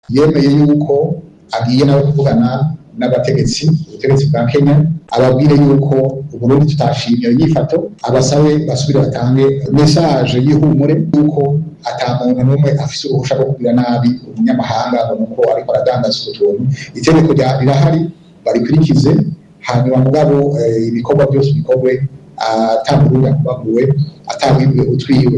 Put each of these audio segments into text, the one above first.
yemeye yuko agiye nawe kuvugana n'abategetsi ubutegetsi bwa Kenya ababwire yuko Uburundi tutashimye iyo nyifato abasabe basubire batange message y'ihumure yuko ata muntu n'umwe afise uruhusha rwo kugira nabi umunyamahanga ngo nuko ariko aradandaza utuntu itegeko rirahari barikurikize hanyuma mugabo eh, ibikorwa byose bikorwe atamurundi akubaguwe atawibwe utwiwe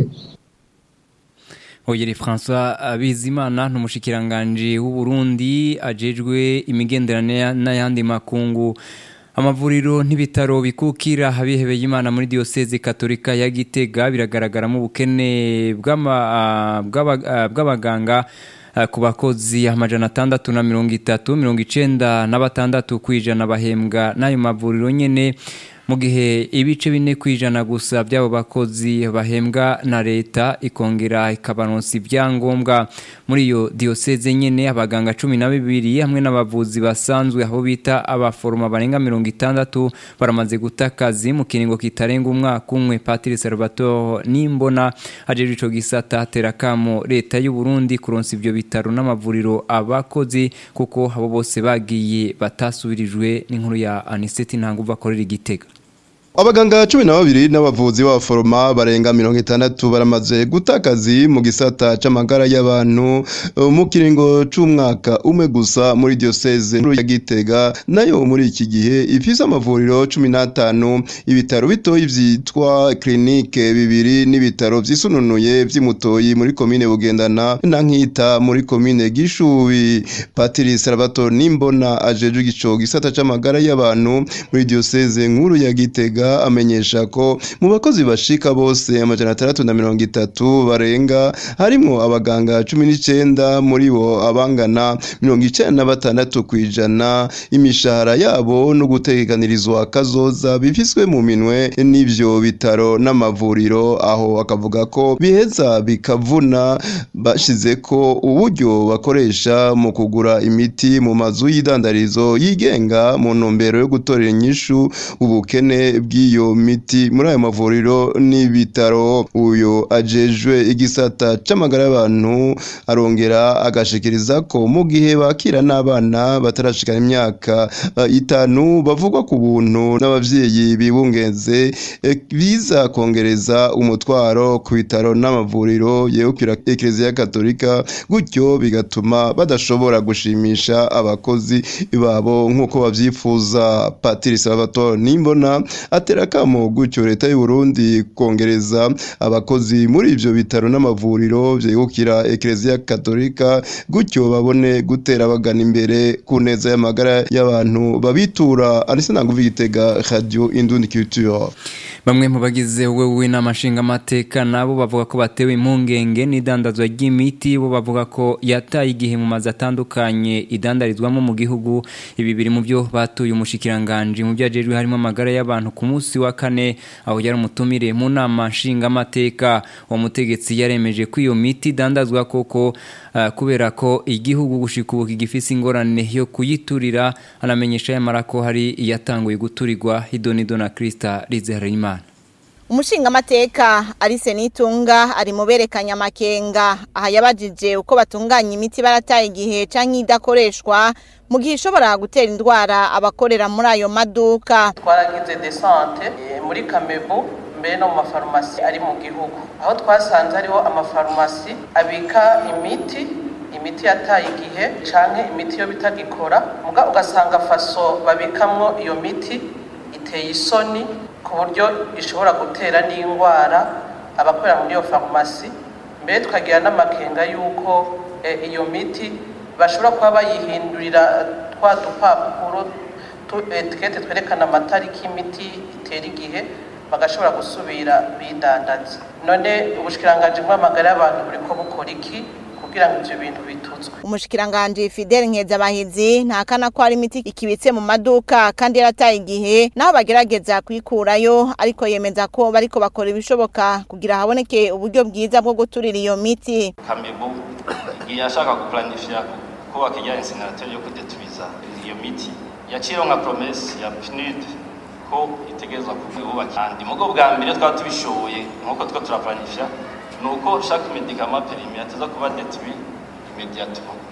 Oyeri François Bizimana n'umushikiranganje w'u Burundi ajejwe imigenderanire n'ayandi makungu amavuriro n'ibitaro bikukira habihebeye Imana muri diocese katolika ya Gitega biragaragara mu bukene bw'abaganga ku bakozi amajana atandatu na mirongo itatu mirongo icenda na batandatu kwijana bahembwa n'ayo mavuriro nyene mu gihe ibice bine kwijana gusa by'abo bakozi bahembwa na leta ikongera ikabaronsa ibyangombwa muri iyo diocese nyene abaganga cumi na bibiri hamwe n'abavuzi basanzwe aho bita abaforoma barenga mirongo itandatu baramaze guta akazi mu kiringo kitarenga umwaka umwe Patiri Salvatore Nimbona ajeje ico gisata atera kamo leta y'u Burundi kuronsa ivyo bitaro n'amavuriro abakozi kuko abo bose bagiye batasubirijwe n'inkuru ya Aniseti Ntanguva akorera igitega Abaganga cumi na babiri n'abavuzi b'abaforoma barenga mirongo itandatu baramaze guta akazi mu gisata c'amagara y'abantu mu kiringo c'umwaka umwe gusa muri diocese ya Gitega nayo muri iki gihe ifise amavuriro cumi n'atanu ibitaro bitoyi vyitwa klinike bibiri n'ibitaro vyisununuye vy'imutoyi muri komine Bugendana na Nkita muri komine Gishubi Patiri Salvatore Nimbona ajejwe ico gisata c'amagara y'abantu muri diocese nkuru ya Gitega amenyesha ko mu bakozi bashika bose amajana atandatu na mirongo itatu barenga harimwo abaganga cumi n'icenda muri bo abangana mirongo icenda na batandatu kw'ijana imishahara yabo no gutekanirizwa kazoza bifiswe mu minwe n'ivyo bitaro n'amavuriro aho akavuga ko biheza bikavuna bashize ko uburyo bakoresha mu kugura imiti mu mazu y'idandarizo yigenga mu ntumbero yo gutorera inyishu ubukene bw'iyo miti muri ayo mavuriro n'ibitaro uyu ajejwe igisata c'amagara y'abantu arongera agashikiriza ko mu gihe bakira n'abana batarashikana imyaka uh, itanu bavugwa ku buntu n'abavyeyi bibungeze e, biza kongereza umutwaro ku bitaro n'amavuriro yegukira ekereziya katolika gutyo bigatuma badashobora gushimisha abakozi babo nk'uko bavyifuza patiri salvatore nimbona atera kamo gutyo leta y'u Burundi kongereza abakozi muri ivyo bitaro n'amavuriro vyegukira ekereziya katolika gutyo babone gutera bagana imbere ku neza y'amagara y'abantu babitura anise nanguva igitega radio indundi culture bamwe mu bagize wewe n'amashinga amateka nabo bavuga ko batewe impungenge n'idandazwa ry'imiti bo bavuga ko yataye igihe mu mazu atandukanye idandarizwamo mu gihugu ibi biri mu byo batuye umushikiranganje mu byajejwe harimo amagara y'abantu ku munsi wa kane aho yari umutumire mu nama nshinga amateka uwo mutegetsi yaremeje ko iyo miti idandazwa koko uh, kubera ko igihugu gushika ubu kigifise ingorane yo kuyiturira anamenyesha yamara ko hari iyatanguye guturirwa idonido na Krista Rizehimana umushinga amateka arise nitunga ari mu berekanya amakenga aha yabajije uko batunganya imiti barataye igihe canke idakoreshwa mu gihe ishobora gutera indwara abakorera muri ayo maduka twaragize desante muri kamebu mbere no mu mafarumasi ari mu gihugu aho twasanze hariho amafarumasi abika imiti imiti yataye igihe canke imiti yo bitagikora muga ugasanga faso babikamwo iyo miti iteye isoni ku buryo ishobora gutera n'indwara abakorera muri iyo farumasi mbere tukagira n'amakenga y'uko iyo miti bashobora kuba bayihindurira twa dupapuro etikete twerekana amatariki y'imiti itera igihe bagashobora gusubira bidandaza none ubushikiranganje bw'amagara y'abantu buri ko bukora iki kugira ngo ivyo bintu bitutswe umushikiranganje Fidel Nkezabahizi ntakana ko hari imiti ikibitse mu maduka kandi yarataye igihe naho bagerageza kuyikurayo ariko yemeza ko bariko bakora ibishoboka kugira haboneke uburyo bwiza bwo guturira iyo miti Kamebu yashaka guplanifya kubaka ijya incinerateur yo kudetubiza iyo miti yaciyeho nka promesse ya PNUD ko itegerezwa kubaka kandi mugo bwa mbere twaba tubishoboye nkuko two turaplanifya nuko chaque médicament périmé ateza kuba détruit immédiatement